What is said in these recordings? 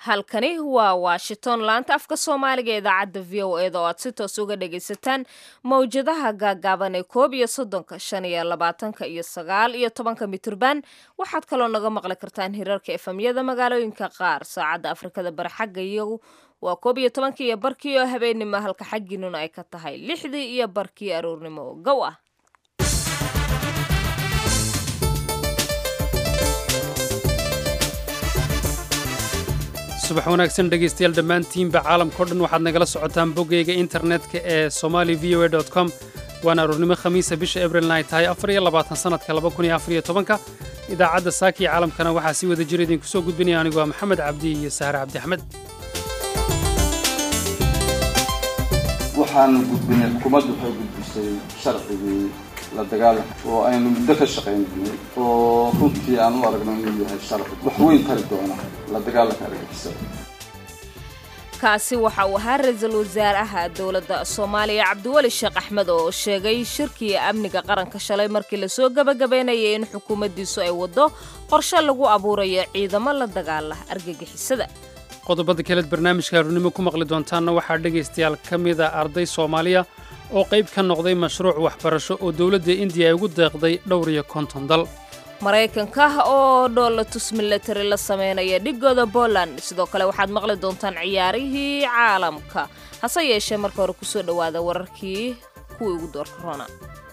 halkani waa washington laanta afka soomaaliga ee idaacadda v o eda oo aad si toos uga dhagaysataan mawjadaha gaagaaban ee koob iyo soddonka shan iyo labaatanka iyo sagaal iyo tobanka miturban waxaad kaloo naga maqli kartaan hirarka efamyada magaalooyinka qaar saacadda afrikada bari xagga iyagu waa koob iyo tobankii iyo barkii oo habeennimo halka xaggiinuna ay ka tahay lixdii iyo barkii aroornimo gow ah subax wanaagsan dhegaystayaal dhammaantiinba caalamkao dhan waxaad nagala socotaan boggayga internetka ee somali v o a com waana aroornimo khamiisa bisha abrilna ay tahay afar iyo labaatan sannadka laba kun iyo afar iyo tobanka idaacadda saakiya caalamkana waxaa si wada jira idinku soo gudbinaya anigu waa maxamed cabdi iyo sahre cabdi axmed waxaan gudbinay xukuumaddu waxay gudbisay sharcigii la dagaalanka oo aynu muddo ka shaqaynay oo runtii aan u aragno inuu yahay sharci wax weyn tari doona la dagaalanka argagixisada kaasi waxa uu ahaa ra-iisul wasaaraha dowladda soomaaliya cabdiweli sheekh axmed oo sheegay shirkii amniga qaranka shalay markii lasoo gebagabeynayay in xukuumaddiisu ay waddo qorshe lagu abuurayo ciidamo la dagaala argagixisada qodobada kaleed barnaamijka aroornimo ku maqli doontaanna waxaa dhegaystayaal ka mida arday soomaaliya oo qayb ka noqday mashruuc waxbarasho oo dowladda indiya ay ugu deeqday dhowr iyo konton dal maraykanka oo dhoolatus milatari la sameynaya dhigooda poland sidoo kale waxaad maqli doontaan ciyaarihii caalamka hase yeeshee marka hore kusoo dhowaada wararkii kuwii ugu doorka rona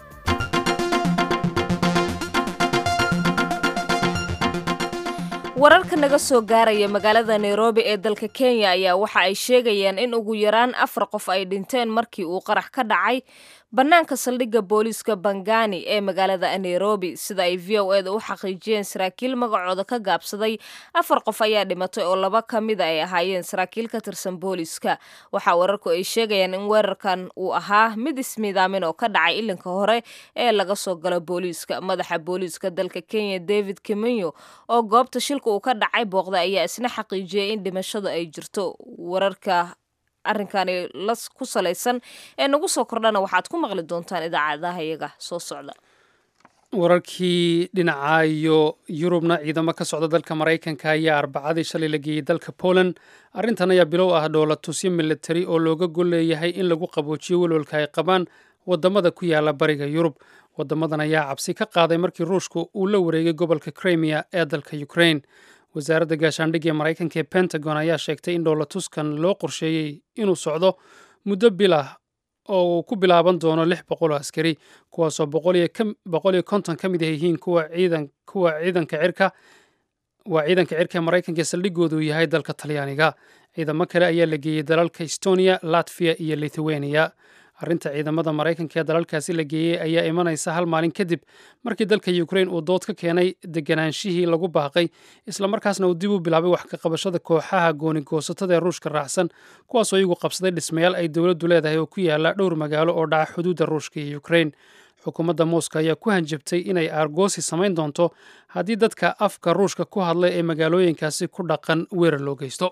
wararka naga soo gaaraya magaalada nairobi ee dalka kenya ayaa waxa ay sheegayaan in ugu yaraan afar qof ay dhinteen markii uu qarax ka dhacay bannaanka saldhigga booliiska bangani ee magaalada nairobi sida ay v o eda u xaqiijiyeen saraakiil magacooda ka gaabsaday afar qof ayaa dhimatay oo laba ka mida ay ahaayeen saraakiil ka tirsan booliiska waxaa wararku ay sheegayaan in weerarkan uu ahaa mid ismiidaamin oo ka dhacay ilinka hore ee laga soo galo booliiska madaxa booliiska dalka kenya david kimenyo oo goobta shilka uu ka dhacay booqda ayaa isna xaqiijiyay in dhimashadu ay jirto wararka arrinkani la ku salaysan ee nagu soo kordhana waxaad ku maqli doontaan idaacadaha iyaga soo socda wararkii dhinaca iyo yurubna ciidamo ka socda dalka maraykanka ayaa arbacadii shalay la geeyey dalka poland arrintan ayaa bilow ah dhoolatusyo militari oo looga gol leeyahay in lagu qaboojiyo welwalka ay qabaan wadamada ku yaala bariga yurub wadamadan ayaa cabsi ka qaaday markii ruushku uu la wareegay gobolka krimiya ee dalka ukraine wasaaradda gaashaandhigga ee maraykanka ee pentagon ayaa sheegtay in dhoolatuskan loo qorsheeyey inuu socdo muddo bil ah oo uu ku bilaaban doono lix boqol oo askari kuwaasoo boqol iyo konton ka mid ah yihiin kuwa ciidanka cirka waa ciidanka cirka ee maraykanka ee saldhigoodu yahay dalka talyaaniga ciidamo kale ayaa la geeyey dalalka estonia latviya iyo lithuania arrinta ciidamada maraykanka ee dalalkaasi la geeyey ayaa imanaysa hal maalin kadib markii dalka ukrain uu dood ka keenay deganaanshihii lagu baaqay islamarkaasna uu dib u bilaabay wax ka qabashada kooxaha goonigoosatada ee ruushka raacsan kuwaasoo iyagu qabsaday dhismayaal ay dowladdu leedahay oo ku yaala dhowr magaalo oo dhaca xuduudda ruushka iyo ukrain xukuumadda moscow ayaa ku hanjabtay inay aargoosi samayn doonto haddii dadka afka ruushka ku hadlay ee magaalooyinkaasi ku dhaqan weerar loo geysto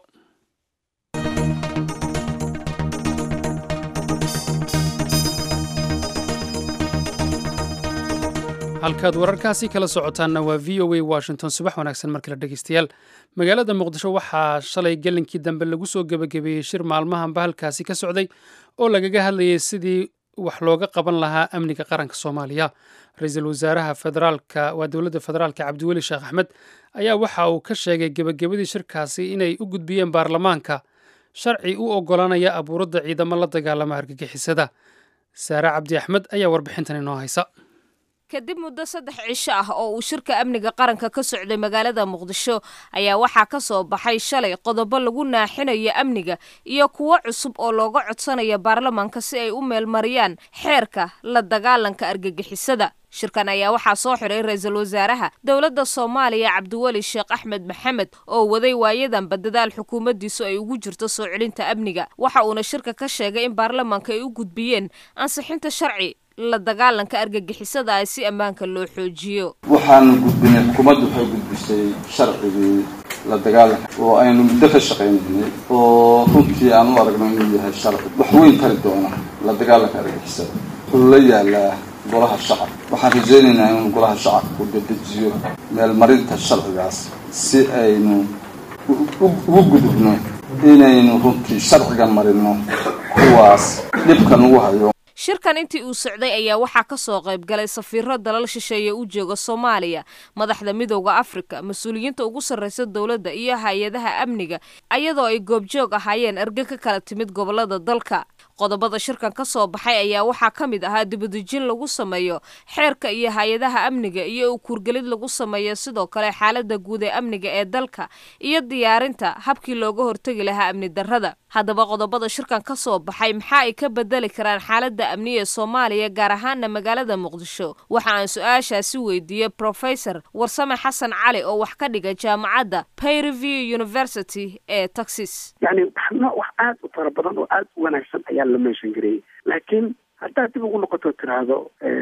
halkaad wararkaasi kala socotaanna waa v o a washington subax wanaagsan markale dhegeystayaal magaalada muqdisho waxaa shalay gelinkii dambe lagu soo gebagabeeyey shir maalmahanba halkaasi ka socday oo lagaga hadlayay sidii wax looga qaban lahaa amniga qaranka soomaaliya ra-iisul wasaaraha federaalka waa dowladda federaalka cabdiweli sheekh axmed ayaa waxa uu ka sheegay gebagabadii shirkaasi inay u gudbiyeen baarlamaanka sharci u oggolaanaya abuuradda ciidamo la dagaalama argagixisada saare cabdi axmed ayaa warbixintan inoo haysa kadib muddo saddex cisho ah oo uu shirka amniga qaranka ka socday magaalada muqdisho ayaa waxaa ka soo baxay shalay qodobo lagu naaxinayo amniga iyo kuwo cusub oo looga codsanaya baarlamaanka si ay u meelmariyaan xeerka la dagaalanka argagixisada shirkan ayaa waxaa soo xiray ra-iisul wasaaraha dowladda soomaaliya cabdiweli sheekh axmed maxamed oo waday waayadanba dadaal xukuumaddiisu ay ugu jirto soo celinta amniga waxa uuna shirka ka sheegay in baarlamaanka ay u gudbiyeen ansixinta sharci la dagaalanka argagixisada ah si ammaanka loo xoojiyo waxaan gudbinay xukuumaddu waxay gudbisay sharcigii la dagaalanka oo aynu muddo ka shaqaynay oo runtii aan u aragno inuu yahay sharci wax weyn tari doona la dagaalanka argagixisada wuxuu la yaalaa golaha shacabka waxaan rajaynaynaa inuu golaha shacabku dedejiyo meelmarinta sharcigaas si aynu ugu gudubno inaynu runtii sharciga marino kuwaas dhibkan ugu hayo shirkan intii uu socday ayaa waxaa ka soo qayb galay safiiro dalal shisheeye u jooga soomaaliya madaxda midowda afrika mas-uuliyiinta ugu sarreysa dowladda iyo hay-adaha amniga iyadoo ay goobjoog ahaayeen erge ka kala timid gobolada dalka qodobada shirkan ka soo baxay ayaa waxaa ka mid ahaa dibadejin lagu sameeyo xeerka iyo hay-adaha amniga iyo ukuurgelid lagu sameeyo sidoo kale xaalada guud ee amniga ee dalka iyo diyaarinta habkii looga hortegi lahaa amni darrada haddaba qodobada shirkan ka soo baxay maxaa ay ka bedeli karaan xaalada amniga ee soomaaliya gaar ahaana magaalada muqdisho waxa aan su-aashaasi weydiiyey professor warsame xasan cali oo wax ka dhiga jaamacadda payreview university ee texas yani wax aad u fara badan oo aad u wanaagsan ayaa la meeshan gareeyey laakiin haddaad dib ugu noqoto tiraahdo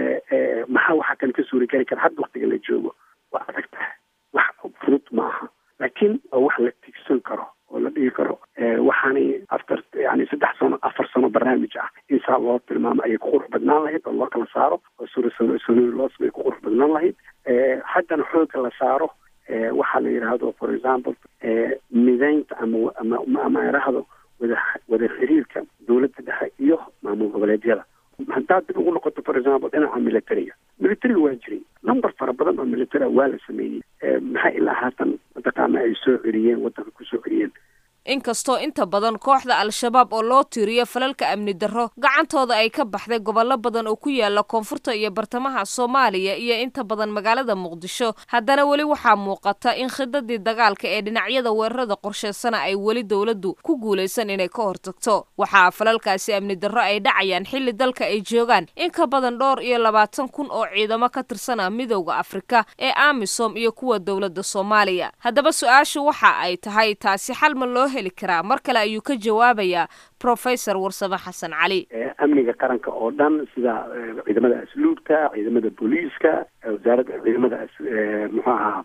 maxaa waxaa kan ka suuri geli kara hadda waktiga la joogo waa adag tahay wax fudud ma aha laakiin waa wax la tigsan karo oo la dhigi karo waxaanay after yani saddex sano afar sano barnaamij ah in saa loo tilmaamo ayay ku qurux badnaan lahayd oo loo kala saaro oo sursanoy loo samay ku qurux badnaan lahayd haddana xoogga la saaro waxaa la yidhaahdo for example midaynta ama ama ama idhaahdo wada wada xiriirka dowladda dhexe iyo maamul goboleedyada haddaad dib ugu noqoto for example dhinaca militariga militariga waa jiray number fara badan oo military waa la sameeyey maxaa ilaa haatan mataqaana ay soo celiyeen waddanka ku soo celiyeen inkastoo inta badan kooxda al-shabaab oo loo tiiriyo falalka amni darro gacantooda ay ka baxday gobollo badan oo ku yaala koonfurta iyo bartamaha soomaaliya iyo inta badan magaalada muqdisho haddana weli waxaa muuqata in khidadii dagaalka ee dhinacyada weerarada qorsheysana ay weli dowladdu ku guulaysan inay ka hortagto waxaa falalkaasi amni darro ay dhacayaan xilli dalka ay joogaan in ka badan dhowr iyo labaatan kun oo ciidamo ka tirsana midowda afrika ee amisom iyo kuwa dowladda soomaaliya haddaba su-aashu waxa ay tahay taasi xalma loo heli karaa mar kale ayuu ka jawaabayaa professor warsame xasan cali amniga qaranka oo dhan sida ciidamada asluubta ciidamada booliiska wasaaradda ciidamada muxuu ahaa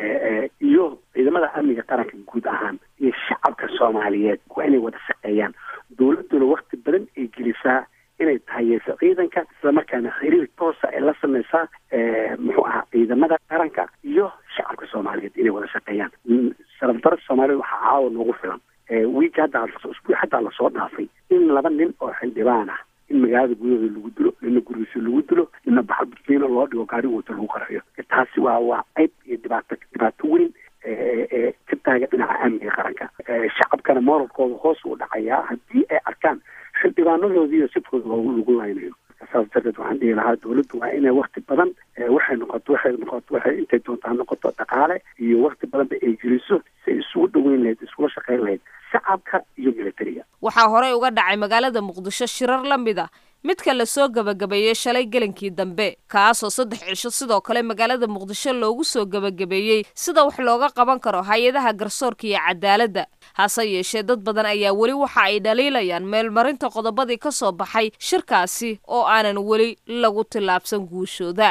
iyo ciidamada amniga qaranka guud ahaan iyo shacabka soomaaliyeed waa inay wada shaqeeyaan dowladduna wakti badan ay gelisaa inay tahayeyso ciidanka islamarkaana xiriir toosa ay la sameysaa muxuu ahaa ciidamada qaranka iyo shacabka soomaaliyeed inay wada shaqeeyaan sharafdarada soomaaliyed waxaa caawa noogu filan wiigi hadda usbuuc haddaa lasoo dhaafay in laba nin oo xildhibaan ah in magaalada gudahooda lagu dilo nina gurigiisa lagu dilo nina baxal burkiina loo dhigo gaari wata lagu qarayo taasi waa waa ceyb iyo dhibaato dhibaato weyn ka taaga dhinaca amniga qaranka shacabkana moralkooda hoos uu dhacayaa haddii ay arkaan xildhibaanadoodiiyo sidkooda lagu laynayo saas darteed waxaan dhihi lahaa dowladdu waa inay wakti badan waxay noqoto waxay noqoto waxay intay doontaa noqoto dhaqaale iyo wakti badanba ay geliso si ay isugu dhaweyn lahayd iskula shaqeyn lahayd shacabka iyo militariga waxaa horey uga dhacay magaalada muqdisho shirar la mid a midka lasoo gebagabeeyey shalay gelinkii dambe kaasoo saddex cisho sidoo kale magaalada muqdisho loogu soo gebagabeeyey sida wax looga qaban karo hay-adaha garsoorka iyo cadaaladda hase yeeshee dad badan ayaa weli waxa ay dhaliilayaan meelmarinta qodobadii ka soo baxay shirkaasi oo aanan weli lagu tillaabsan guushooda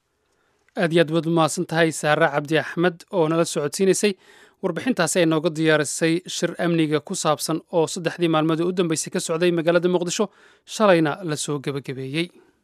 aad iyo aad baad umahadsan tahay saare cabdi axmed oo nala socodsiinaysay warbixintaasi ay nooga diyaarisay shir amniga ku saabsan oo saddexdii maalmood ee u dambeysay ka socday magaalada muqdisho shalayna la soo gebagabeeyey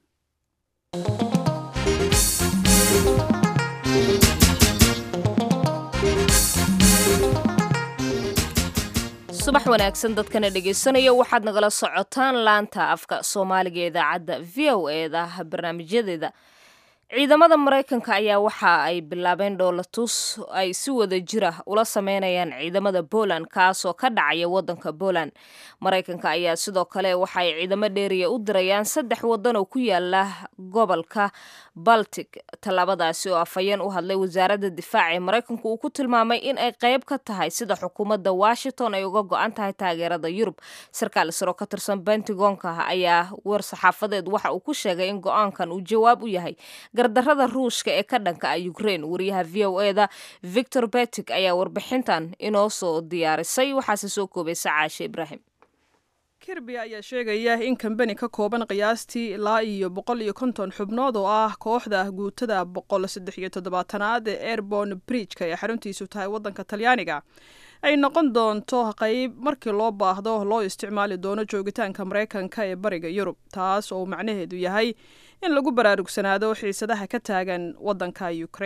subax wanaagsan dadkana dhegaysanaya waxaad nagala socotaan laanta afka soomaaliga ee idaacadda v o eeda barnaamijyadeeda ciidamada maraykanka ayaa waxa ay bilaabeen dhoolatus ay si wada jira ula sameynayaan ciidamada poland kaasoo ka dhacaya wadanka poland maraykanka ayaa sidoo kale waxa ay ciidamo dheeriya u dirayaan saddex wadan oo ku yaala gobolka baltic tallaabadaasi oo afhayeen u hadlay wasaaradda difaaca ee maraykanku uu ku tilmaamay in ay qayb ka tahay sida xukuumadda washington ay uga go-an tahay taageerada yurub sarkaal saro ka tirsan bentagonka ayaa war saxaafadeed waxa uu ku sheegay in go-aankan uu jawaab u yahay gardarada ruushka ee ka dhanka ah ukraine wariyaha v o eda victor betic ayaa warbixintan inoo soo diyaarisay waxaase soo koobaysa caashe ibraahim kirby ayaa sheegaya in kambani ka kooban qiyaastii ilaa iyo boqol iyo konton xubnood oo ah kooxda guutada boqol saddex iyo toddobaatanaad ee airborne bridgeka ee xaruntiisu tahay waddanka talyaaniga ay noqon doonto qayb markii loo baahdo loo isticmaali doono joogitaanka maraykanka ee bariga yurub taas oo macnaheedu yahay in lagu baraarugsanaado xiisadaha ka taagan waddanka ukraine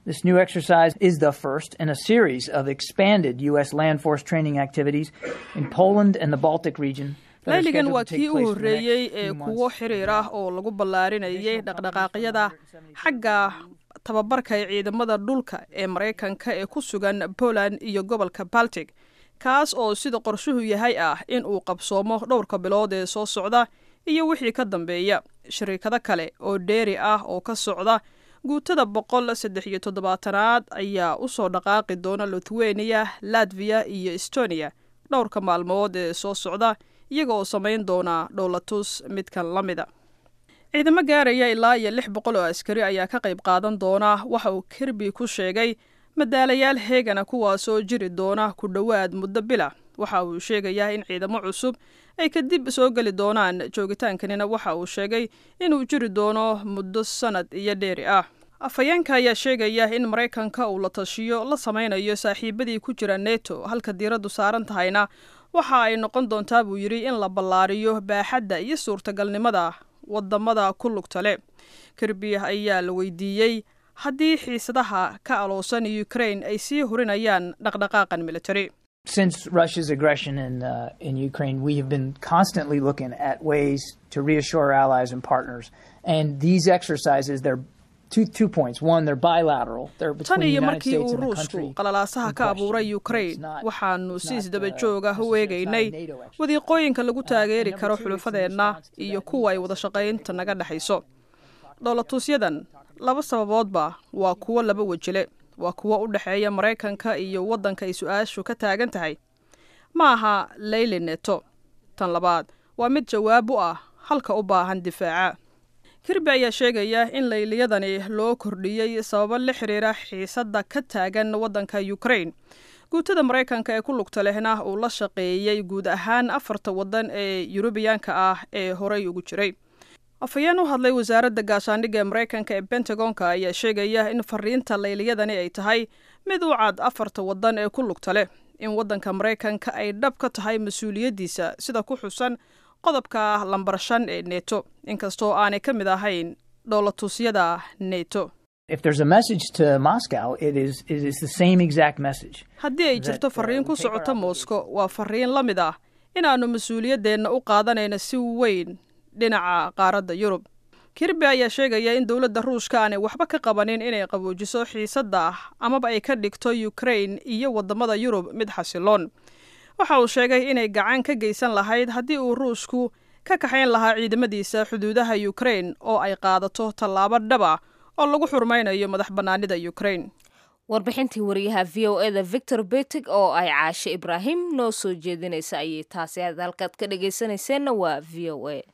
This new exercise is the first in a series of expanded U.S. land force training activities in Poland and the Baltic region. layligan waa kii u horreeyey ee kuwo xiriir ah oo lagu ballaarinayay dhaqdhaqaaqyada xagga tababarka ee ciidamada dhulka ee maraykanka ee ku sugan poland iyo gobolka baltic kaas oo sida qorshuhu yahay ah in uu qabsoomo dhowrka bilood ee soo socda iyo wixii ka dambeeya shariikado kale oo dheeri ah oo ka socda guutada boqol saddex iyo toddobaatanaad ayaa u soo dhaqaaqi doona lithuania latviya iyo estonia dhowrka maalmood ee soo socda iyaga oo samayn doona dhowlatus midkan la mida ciidamo gaaraya ilaa iyo lix boqol oo askari ayaa ka qayb qaadan doona waxa uu kirby ku sheegay madaalayaal heegana kuwaasoo jiri doona ku dhowaad muddo bila waxa uu sheegayaa in ciidamo cusub ay kadib soo geli doonaan joogitaankanina waxa uu sheegay inuu jiri doono muddo sanad iyo dheeri ah afhayeenka ayaa sheegaya in maraykanka uu la tashiyo la samaynayo saaxiibadii ku jira neto halka diiraddu saaran tahayna waxa ay noqon doontaa buu yidhi in la ballaariyo baaxadda iyo suurtagalnimada wadamada ku lugta le kirby ayaa la weydiiyey haddii xiisadaha ka aloosan ukraine ay sii hurinayaan dhaqdhaqaaqan military Since Russia's aggression in, uh, in Ukraine, we have been constantly looking at ways to reassure our allies and partners. And these exercises, they're two, two points. One, they're bilateral. They're tan between the iyo United markii States uu and the ruushku country. qalalaasaha ka abuuray ukraine waxaanu si isdaba joog ah u eegaynay wadiiqooyinka lagu taageeri karo xulufadeenna iyo kuwa ay wada shaqaynta naga dhexayso dhoolatusyadan laba sababoodba waa kuwo laba wejile waa kuwo u dhexeeya maraykanka iyo waddanka ay su-aashu ka taagan tahay ma aha leyli neto tan labaad waa mid jawaab u ah halka u baahan difaaca kirby ayaa sheegaya in layliyadani loo kordhiyey sababo la xiriira xiisadda ka taagan waddanka ukraine guutada maraykanka ee ku lugta lehna uu la shaqeeyey guud ahaan afarta waddan ee yurubiyaanka ah ee horey ugu jiray afhayeen u hadlay wasaaradda gaashaandhigga ee maraykanka ee bentagonka ayaa sheegaya in fariinta layliyadani ay tahay mid u cad afarta waddan ee ku lugta leh in waddanka maraykanka ay dhab ka tahay mas-uuliyaddiisa sida ku xusan qodobka lambar shan ee neto inkastoo aanay ka mid ahayn dhoolatusyada neto If there's a message to Moscow, it is, it is the same exact message. haddii ay jirto fariin ku socota moscow waa fariin la mid ah inaannu mas-uuliyaddeenna u qaadanayno si weyn dhinaca qaaradda yurub kirby ayaa sheegaya in dowladda ruushka aanay waxba ka qabanin inay qaboojiso xiisadda amaba ay ka dhigto ukraine iyo waddamada yurub mid xasiloon waxa uu sheegay inay gacan ka geysan lahayd haddii uu ruushku ka kaxayn lahaa ciidamadiisa xuduudaha ukraine oo ay qaadato tallaabo dhaba oo lagu xurmaynayo madax bannaanida ukraine warbixintii wariyaha v o eda victor betig oo ay caashe ibraahim noo soo jeedinaysa ayay taasi aad halkaad ka dhagaysanayseena waa v o a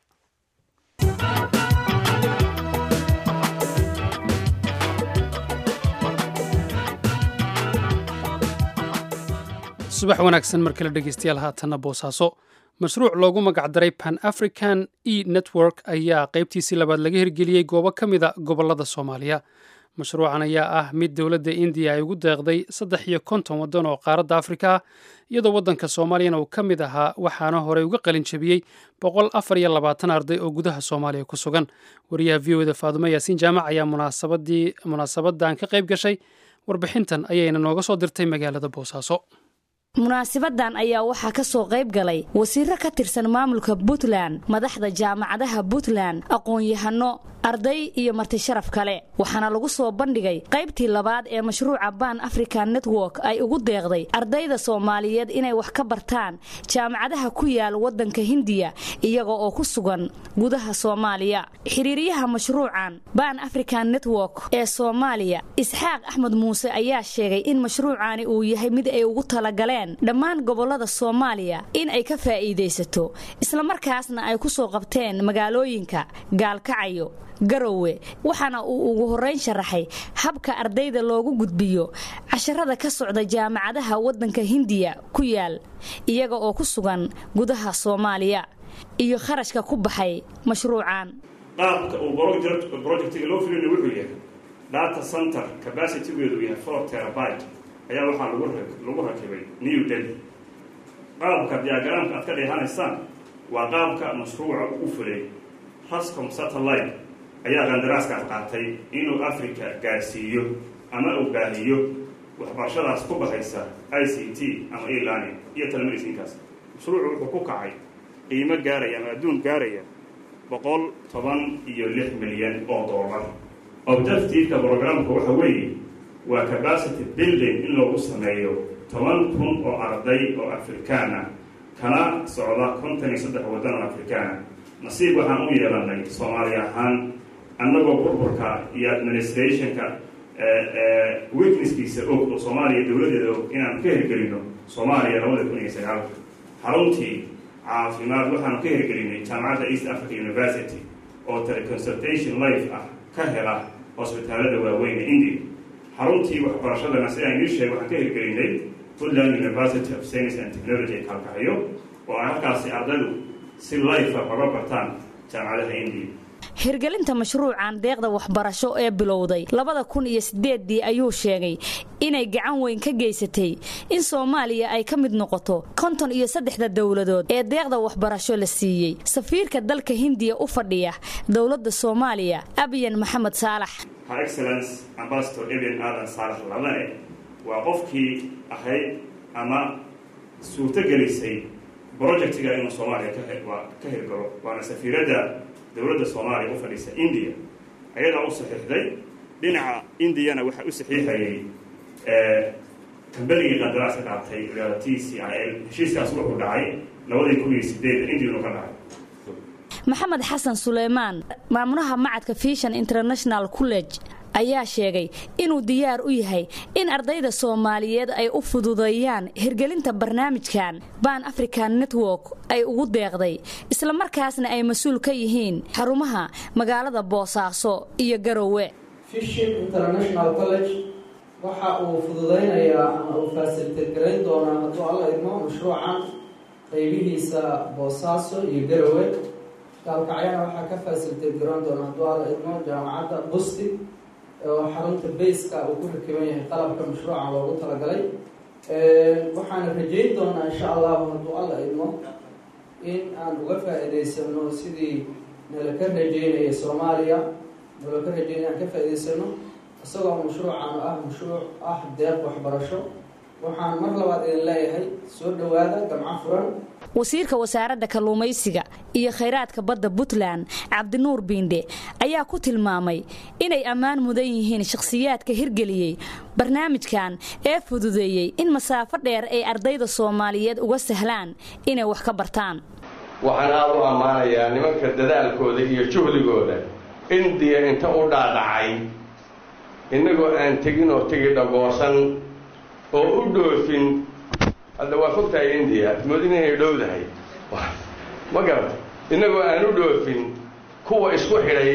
subax wanaagsan mar kale dhegeystayaal haatanna boosaaso mashruuc loogu magacdaray pan african e network ayaa qaybtiisii labaad laga hirgeliyey goobo ka mida gobolada soomaaliya mashruucan ayaa ah mid dowladda indiya ay ugu deeqday saddex iyo konton waddan oo qaaradda afrika ah iyadoo waddanka soomaaliyana uu ka mid ahaa waxaana horey uga qalin jebiyey boqol afar iyo labaatan arday oo gudaha soomaaliya ku sugan wariyaha v o da faadumo yaasiin jaamac ayaa munaasabadii munaasabadan ka qayb gashay warbixintan ayayna nooga soo dirtay magaalada boosaaso munaasibadan ayaa waxaa ka soo qayb galay wasiiro ka tirsan maamulka puntland madaxda jaamacadaha puntland aqoon-yahano arday iyo marti sharaf kale waxaana lagu soo bandhigay qaybtii labaad ee mashruuca ban african network ay ugu deeqday ardayda soomaaliyeed inay wax ka bartaan jaamacadaha ku yaal waddanka hindiya iyaga oo ku sugan gudaha soomaaliya xiriiryaha mashruucan ban african network ee soomaaliya isxaaq axmed muuse ayaa sheegay in mashruucani uu yahay mid ay ugu talagaleen dhammaan gobolada soomaaliya in ay ka faa'iidaysato islamarkaasna ay ku soo qabteen magaalooyinka gaalkacayo garowe waxaana uu ugu horrayn sharaxay habka ardayda loogu gudbiyo casharada ka socda jaamacadaha waddanka hindiya ku yaal iyaga oo ku sugan gudaha soomaaliya iyo kharashka ku baxay mashruucan qaabka uu projectiga loo fulina wuxuu yahay data center capacitygeedu uu yahay four terabyte ayaa waxaa lagu rakibay new delhi qaabka diagramka aad ka dheehanaysaan waa qaabka mashruuca u fulay rascom satellite ayaa qandaraaskaas qaatay inuu africa gaarsiiyo ama uu baahiyo waxbarashadaas ku baxaysa i c t ama elearning iyo telemedicinkaas mashruucu wuxuu ku kacay qiimo gaaraya ama adduun gaaraya boqol toban iyo lix milyan oo dollar objectiveka programka waxa weeye waa capacity building in loogu sameeyo toban kun oo arday oo afrikaan ah kana socda kontan iyo saddex waddan oo afrikaana nasiib waxaan u yeelanay soomaali ahaan annagoo burburka iyo administrationka witnesskiisa og oo soomaaliya dowladeeda og inaan ka hirgelino soomaaliya labada kun iyo sagaalka xaruntii caafimaad waxaanu ka hirgelinay jaamacadda east africa university oo teleconsultation life ah ka hela hosbitaalada waaweyn ee india xaruntii waxbarashadana si aan ii sheeg waxaan ka hirgelinay puntland university of science and technology ee kalkaxyo oo ay halkaasi ardaydu si life ah oga bartaan jaamacadaha india hirgelinta mashruucan deeqda waxbarasho ee bilowday labada kun iyo sideeddii ayuu sheegay inay gacan weyn ka geysatay in soomaaliya ay ka mid noqoto konton iyo saddexda dowladood ee deeqda waxbarasho la siiyey safiirka dalka hindiya u fadhiya dowladda soomaaliya abiyan maxamed saalax her excellence ambassador ebian aadan saalax labane waa qofkii ahayd ama suurto gelisay projectiga inuu soomaaliya ka hirgalo waana safiiradda dowladda soomaaliya u fadhiisa india ayadaa u saxiixday dhinaca indiyana waxaa u saxiixayay kambanigii qandaraaska qaatay t c i l heshiiskaas wuxuu dhacay labadii kun iyo sideed indiyanu ka dhacay maxamed xasan suleymaan maamulaha macadka fishan international college ayaa sheegay inuu diyaar u yahay in ardayda soomaaliyeed ay u fududeeyaan hirgelinta barnaamijkan ban african network ay ugu deeqday islamarkaasna ay mas-uul ka yihiin xarumaha magaalada boosaaso iyo garowe fishin international college waxa uu fududaynayaa ama uu faasiliteed garayn doonaa hadduu alla idmo mashruucan qaybihiisa boosaaso iyo garowe gaalkacyana waxaa ka faasiliteed garan doona hadduu alla idmo jaamacadda busti oo xarunta bayska uu ku rakiban yahay qalabka mashruuca loogu talagalay waxaana rajeyn doonaa insha allahu hadduu alla idmo in aan uga faa-iideysano sidii nala ka rajeynaya soomaaliya nala ka rajeynaya aan ka faa-iideysano isagoo mashruucan ah mashruuc ah deeq waxbarasho waxaan mar labaad idin leeyahay soo dhowaada gamco furan wasiirka wasaaradda kalluumaysiga iyo khayraadka badda puntland cabdinuur biindhe ayaa ku tilmaamay inay ammaan mudan yihiin shakhsiyaadka hirgeliyey barnaamijkan ee fududeeyey in masaafo dheer ay ardayda soomaaliyeed uga sahlaan inay wax ka bartaan waxaan aada u ammaanayaa nimanka dadaalkooda iyo juhdigooda indiya inta u dhaadhacay innagoo aan tegin oo tegi dhagoosan oo u dhoofin hadda waa fogtahay indiya moodin inay dhowdahay ma garata innagoo aan u dhoofin kuwa isku xidhay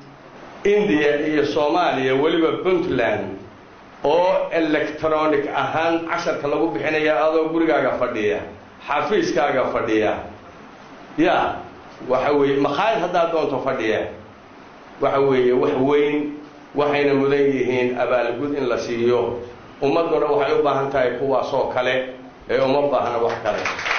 indiya iyo soomaaliya weliba puntland oo electronic ahaan casharka lagu bixinaya adoo gurigaaga fadhiya xafiiskaaga fadhiya ya waxa weeye makhaayad haddaad doonto fadhiya waxa weeye wax weyn waxayna mudan yihiin abaalgud in la siiyo ummadduna waxay u baahan tahay kuwaasoo kale ee uma baahna wax kale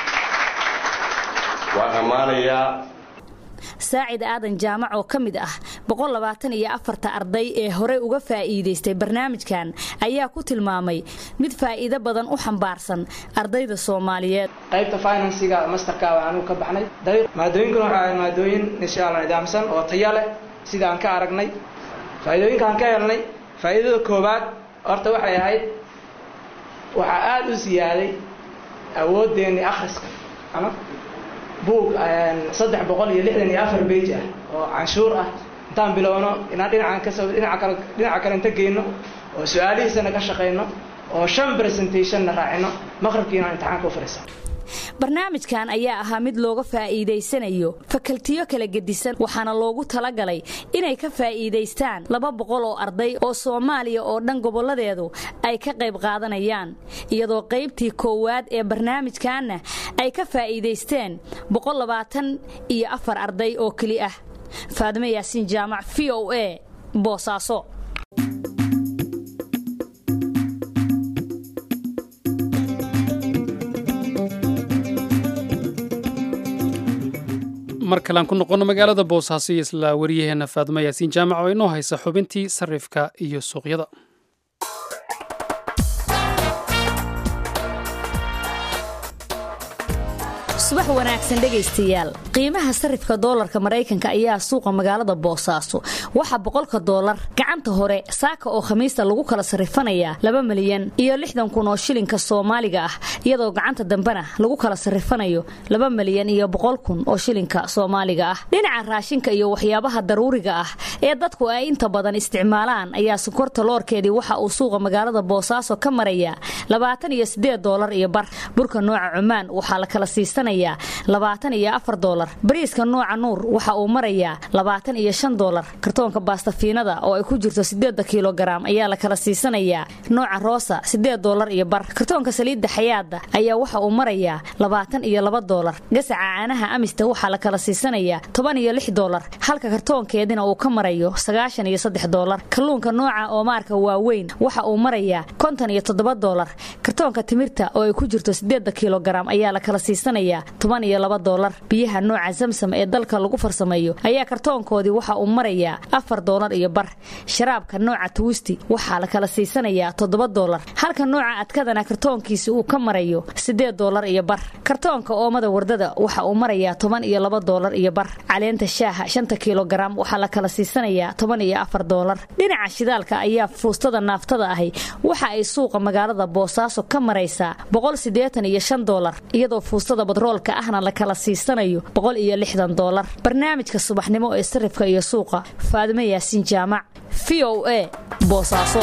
waan ammaanayaa saacid aadan jaamac oo ka mid ah iyo afarta arday ee horey uga faa'iidaystay barnaamijkan ayaa ku tilmaamay mid faa'iido badan u xambaarsan ardayda soomaaliyeed qaybta finansiga masterka waxaanu ka baxnay maadooyinkuna waxaa maadooyin inshaalla nidaamsan oo taya leh sida aan ka aragnay faa'iidooyinkaan ka helnay faa'iidada koowaad horta waxay ahayd waxaa aada u siyaaday awoodeenni akhriska ama buug saddex boqol iyo lixdan iyo afar bage ah oo canshuur ah intaan bilowno inaan dhinacan kasoo dhinaca kale dhinaca kale inta geyno oo su-aalihiisana ka shaqayno oo shan presentationna raacino maqribkiina imtixaanka u fadhiisa barnaamijkan ayaa ahaa mid looga faa'iidaysanayo fakaltiyo kala gedisan waxaana loogu talagalay inay ka faa'iidaystaan laba boqol oo arday oo soomaaliya oo dhan gobolladeedu ay ka qayb qaadanayaan iyadoo qaybtii koowaad ee barnaamijkanna ay ka faa'iidaysteen boqol labaatan iyo afar arday oo keli ah faadime yaasiin jaamac v o a boosaaso mar kalean ku noqono magaalada boosaaso iyo isla wariyaheenna faadimo yaasiin jaamac oo inoo haysa xubintii sarifka iyo suuqyada subax wanaagsan dhegaystayaal qiimaha sarifka doolarka maraykanka ayaa suuqa magaalada boosaaso waxaa boqolka doolar gacanta hore saaka oo khamiista lagu kala sarifanayaa laba milyan iyo lixdan kun oo shilinka soomaaliga ah iyadoo gacanta dambena lagu kala sarifanayo laba milyan iyo boqol kun oo shilinka soomaaliga ah dhinaca raashinka iyo waxyaabaha daruuriga ah ee dadku ay inta badan isticmaalaan ayaa sonkorta loorkeedii waxa uu suuqa magaalada boosaaso ka marayaa labaatan iyo sideed doolar iyo bar burka nooca cumaan waxaa la kala siisanayaa labaatan iyo afar doolar bariiska nooca nuur waxa uu marayaa labaatan iyo shan doolar kartoonka baastafiinada oo ay ku jirto sideeda kilogaram ayaa la kala siisanayaa nooca roosa sideed doolar iyo bar kartoonka saliidda xayaada ayaa waxa uu marayaa labaatan iyo laba doolar gasaca caanaha amista waxaa la kala siisanayaa toban iyo lix doolar halka kartoonkeedina uu ka marayo sagaashan iyo saddex doolar kalluunka nooca oomaarka waaweyn waxa uu marayaa konton iyo toddoba doolar kartoonka timirta oo ay ku jirto sideeda kilogaram ayaa la kala siisanayaa toban iyo laba doolar biyaha nooca samsam ee dalka lagu farsameeyo ayaa kartoonkoodii waxa uu marayaa afar doolar iyo bar sharaabka nooca tuwisti waxaa la kala siisanayaa toddoba doolar halka nooca adkadana kartoonkiisi uu ka marayo sideed doolar iyo bar kartoonka oomada wardada waxa uu marayaa toban iyo laba doolar iyo bar caleenta shaaha shanta kilogaram waxaa la kala siisanayaa toban iyo afar doolar dhinaca shidaalka ayaa fuustada naaftada ahi waxa ay suuqa magaalada boosaaso ka maraysaa boqol sideetan iyo shan doolar iyadoo fuustada badroolka ahna la kala siisanayo boqol iyo lixdan doolar barnaamijka subaxnimo ee sarifka iyo suuqa faadimo yaasiin jaamac v o a boosaaso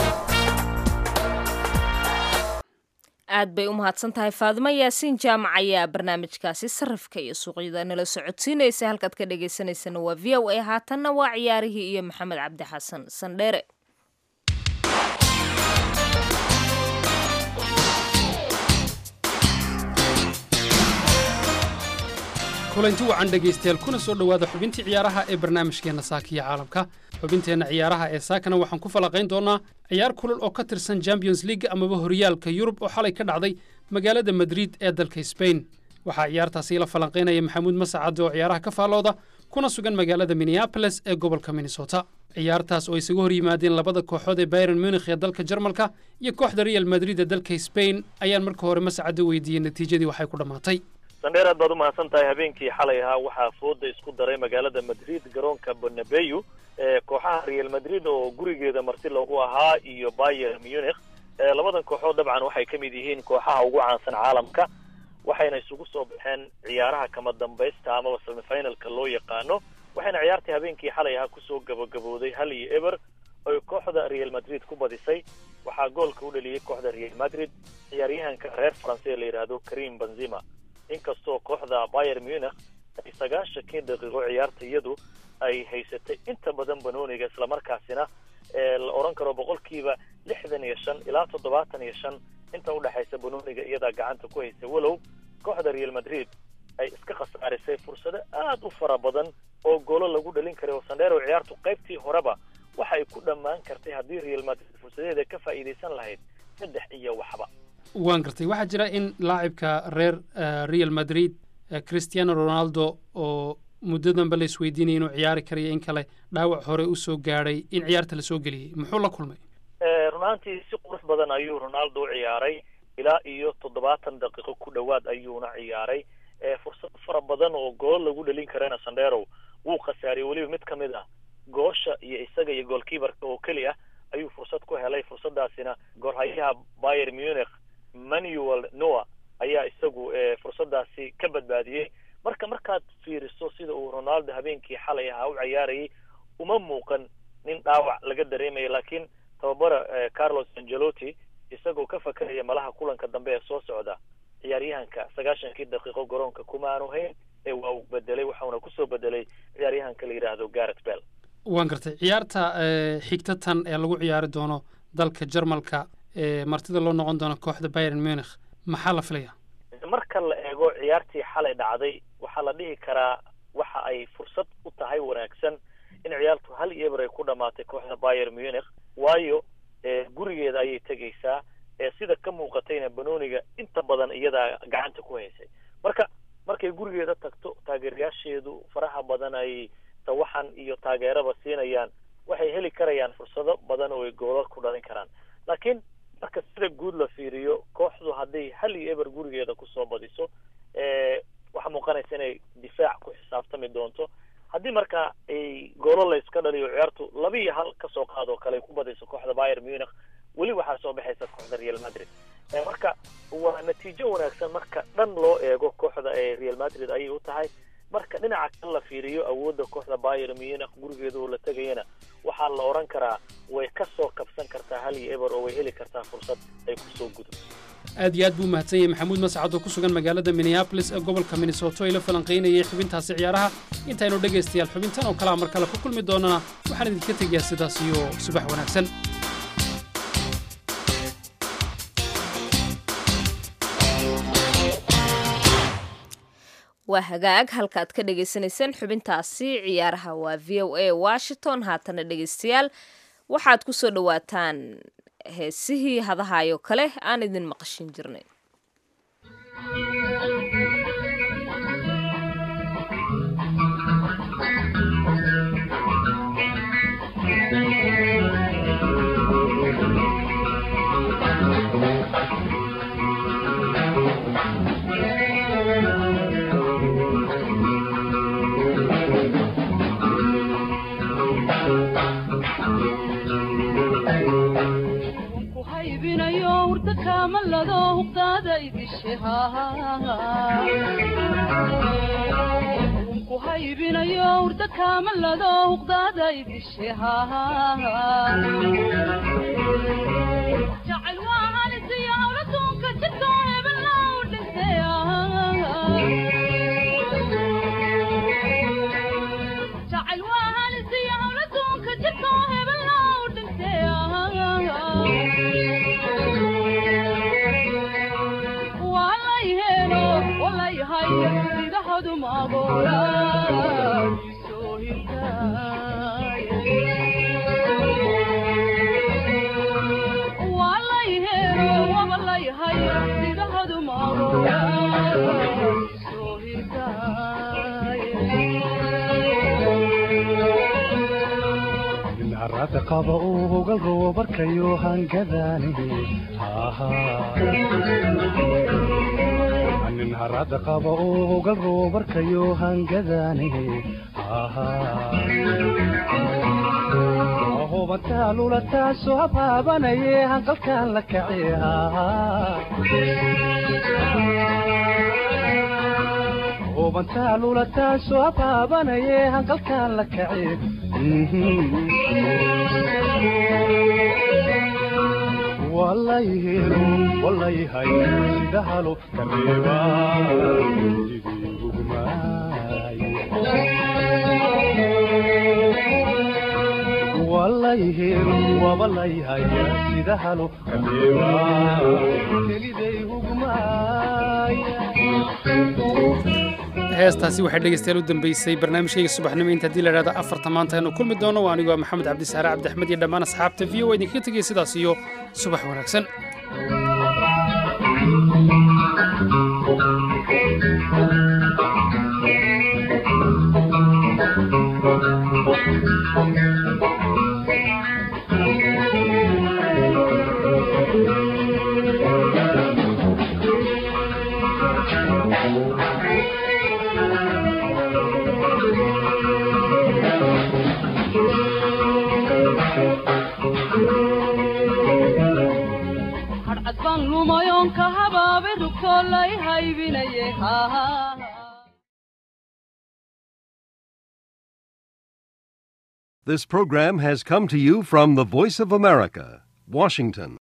aad bay u mahadsan tahay faadimo yaasiin jaamac ayaa barnaamijkaasi sarifka iyo suuqyada nala socodsiinaysa halkaad ka dhagaysanaysana waa v o a haatanna waa ciyaarihii iyo maxamed cabdi xasan sandheere kulanti wacan dhegaystayaal kuna soo dhowaada xubintii ciyaaraha ee barnaamijkeenna saakiya caalamka xubinteenna ciyaaraha ee saakana waxaan ku falaqayn doonaa ciyaar kulul oo ka tirsan champions league amaba horyaalka yurub oo xalay ka dhacday magaalada madrid ee dalka sbain waxaa ciyaartaasi la falanqaynaya maxamuud masacade oo ciyaaraha ka faallooda kuna sugan magaalada minneaboles ee gobolka minnesota ciyaartaas oo isaga hor yimaadeen labada kooxood ee bayron munikh ee dalka jarmalka iyo kooxda real madrid ee dalka sbain ayaan marka hore masacade weydiiyey natiijadii waxay ku dhammaatay sandheer aad baad umahadsan tahay habeenkii xalay ahaa waxaa fooda isku daray magaalada madrid garoonka bonabeyu ee kooxaha real madrid oo gurigeeda marti loogu ahaa iyo bayer munich labadan kooxood dabcan waxay ka mid yihiin kooxaha ugu caansan caalamka waxayna isugu soo baxeen ciyaaraha kama dambaysta amaba semifinalka loo yaqaano waxayna ciyaartii habeenkii xalay ahaa kusoo gabagabooday hal iyo eber oy kooxda real madrid ku badisay waxaa goolka u dhaliyey kooxda real madrid ciyaaryahanka reer faranse la yidhaahdo karim benzima inkastoo kooxda bayer munich ay sagaashankii daqiiqo ciyaarta iyadu ay haysatay inta badan banooniga islamarkaasina ee la odhan karo boqolkiiba lixdan iyo shan ilaa toddobaatan iyo shan inta udhexaysa banooniga iyadaa gacanta ku haysa walow kooxda real madrid ay iska khasaarisay fursado aad u fara badan oo goolo lagu dhalin karay oo sandheero ciyaartu qaybtii horeba waxa ay ku dhammaan kartay haddii real madrid fursadeeda ka faa'iidaysan lahayd saddex iyo waxba waan gartay waxaa jira in laacibka reer real madrid cristiano ronaldo oo muddadanba la isweydiinaya inuu ciyaari karayo in kale dhaawac hore usoo gaadhay in ciyaarta lasoo geliyey muxuu la kulmay runaantii si qurux badan ayuu ronaldo u ciyaaray ilaa iyo toddobaatan daqiiqo ku dhowaad ayuuna ciyaaray fursad fara badan oo gool lagu dhalin karana sandherow wuu khasaariyey weliba mid ka mid ah goosha iyo isaga iyo goolkiibarka oo keli ah ayuu fursad ku helay fursadaasina goolhayaha bayer munich manuel noa ayaa isagu fursadaasi ka badbaadiyey marka markaad fiiriso sida uu ronaldo habeenkii xalay ahaa u ciyaarayay uma muuqan nin dhaawac laga dareemaya laakiin tababara carlos angelotti isagoo ka fakaraya malaha kulanka dambe ee soo socda ciyaaryahanka sagaashankii daqiiqo garoonka kuma aanu hayn ee waa uu bedelay waxauna kusoo bedelay ciyaaryahanka la yidhaahdo garret bell waan gartay ciyaarta xigta tan ee lagu ciyaari doono dalka jarmalka ee martida loo noqon doono kooxda bayern munich maxaa la filaya marka la eego ciyaartii xalay dhacday waxaa la dhihi karaa waxa ay fursad u tahay wanaagsan in ciyaartu hal iyo eber ay ku dhamaatay kooxda bayer munich waayo gurigeeda ayay tegaysaa sida ka muuqatayna banooniga inta badan iyadaa gacanta ku haysay marka markay gurigeeda tagto taageerayaasheedu faraha badan ay tawaxan iyo taageeraba siinayaan waxay heli karayaan fursado badan oo ay goolal ku dhalin karaan laakiin marka sida guud la fiiriyo kooxdu hadday hal iyo eber gurigeeda kusoo badiso waxaa muuqanaysa inay difaac ku xisaabtami doonto haddii marka ay goolo la iska dhaliyo ciyaartu laba iyo hal kasoo qaado kale ay ku badayso kooxda bayer munich weli waxaa soo baxaysa kooxda real madrid marka waa natiijo wanaagsan marka dhan loo eego kooxda ee real madrid ayay u tahay marka dhinaca kale la fiiriyo awoodda kooxda bayer munich gurigeeda oo la tegayana waxaa la odhan karaa way kasoo kabsan kartaa hal iyo eber oo way heli kartaa fursad ay kusoo gudubto aad iyo aad buu mahadsan yahay maxamuud mascad oo ku sugan magaalada minneabolis ee gobolka minnesota ila falanqaynayay xubintaasi ciyaaraha intaynu dhegaystayaal xubintan oo kalea mar kale ku kulmi doonana waxaan idinka tegayaa sidaas iyo subax wanaagsan waa hagaag halkaaad ka dhagaysanayseen xubintaasi ciyaaraha waa v o a washington haatana dhegaystayaal waxaad ku soo dhowaataan heesihii hadahaayoo kale aan idin maqashin jirnay ku haybinayo hurda kaamalado huqdaada idishe jacayl waa halisiyo hawladuunka jidkoo hebellow dhintay jacayl waa halisiyo hawladuunka jidkoo hebellow dhintay sidahadu maagoola soo hirtaawalayhero wabalayhay sidahadu maagoola soo hirtaaye qaba uu hogal roobarkayo hangadaani nin harada qaba oo hogal roobarkayo hangadaani hubantaa lulataasoo habaabanaye hanqalkaan la kace hubantaa lulataasoo habaabanaye hanqalkaan la kace walayhelo walayhay sida halo kareeba walayhelo wabalayhay sida halo kareeba keliday heestaasi waxay dhegaystayaal u dambeysay barnaamijkayga subaxnimo inta haddii la idhahdo afarta maanta aynu kulmi doono waa anigoo maxamed cabdisaare cabdiaxmed iyo dhammaan asxaabta v o idinkaga tegaya sidaas iyo subax wanaagsan hadcadbaan lumayoonka habaabe rugtoo lay haybinaye This program has come to you from the Voice of America, Washington.